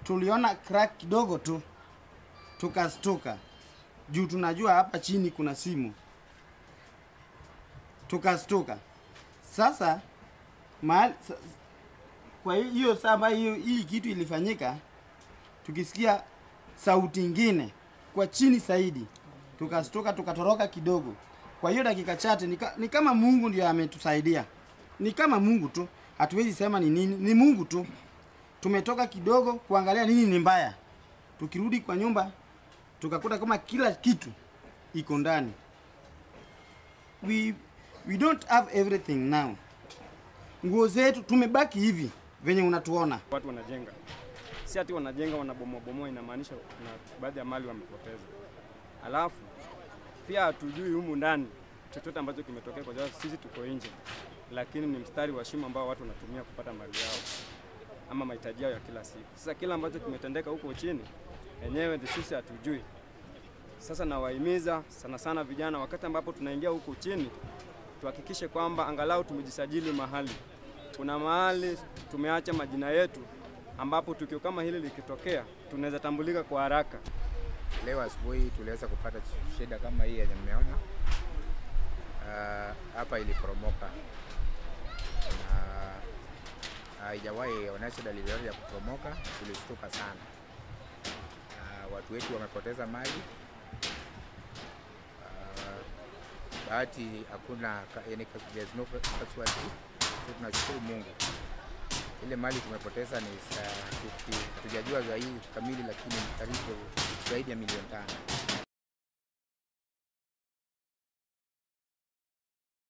tuliona crack kidogo tu tukastuka juu tunajua hapa chini kuna simu tukastuka sasa mahali sa- kwa hi- hiyo saa ambayo hiyo hii kitu ilifanyika tukisikia sauti ingine kwa chini zaidi tukastuka tukatoroka kidogo kwa hiyo dakika chache ni, ka, ni kama mungu ndio ametusaidia ni kama mungu tu hatuwezi sema ni nini ni mungu tu tumetoka kidogo kuangalia nini ni mbaya tukirudi kwa nyumba tukakuta kama kila kitu iko ndani we, we don't have everything now nguo zetu tumebaki hivi venye unatuona watu wanajenga, si ati wanajenga wanabomoa bomoa, inamaanisha kuna baadhi ya mali wamepoteza. Alafu pia hatujui humu ndani chochote ambacho kimetokea, kwa sababu sisi tuko nje, lakini ni mstari wa shimo ambao watu wanatumia kupata mali yao ama mahitaji yao ya kila siku. Sasa kila ambacho kimetendeka huko chini, enyewe ndio sisi hatujui. Sasa nawahimiza sana sana vijana, wakati ambapo tunaingia huko chini, tuhakikishe kwamba angalau tumejisajili mahali. Kuna mahali tumeacha majina yetu, ambapo tukio kama hili likitokea, tunaweza tambulika kwa haraka. Leo asubuhi tuliweza kupata shida kama hii yenye mmeona Ah, hapa iliporomoka na haijawahi onyesha dalili yoyote ya kuporomoka. Tulishtuka sana. Ah, watu wetu wamepoteza mali. Ah, bahati hakuna ka- yani, there's no casualty. So tunashukuru Mungu. Ile mali tumepoteza ni sa- tuki- hatujajua zaidi kamili, lakini ni karibu zaidi ya milioni tano.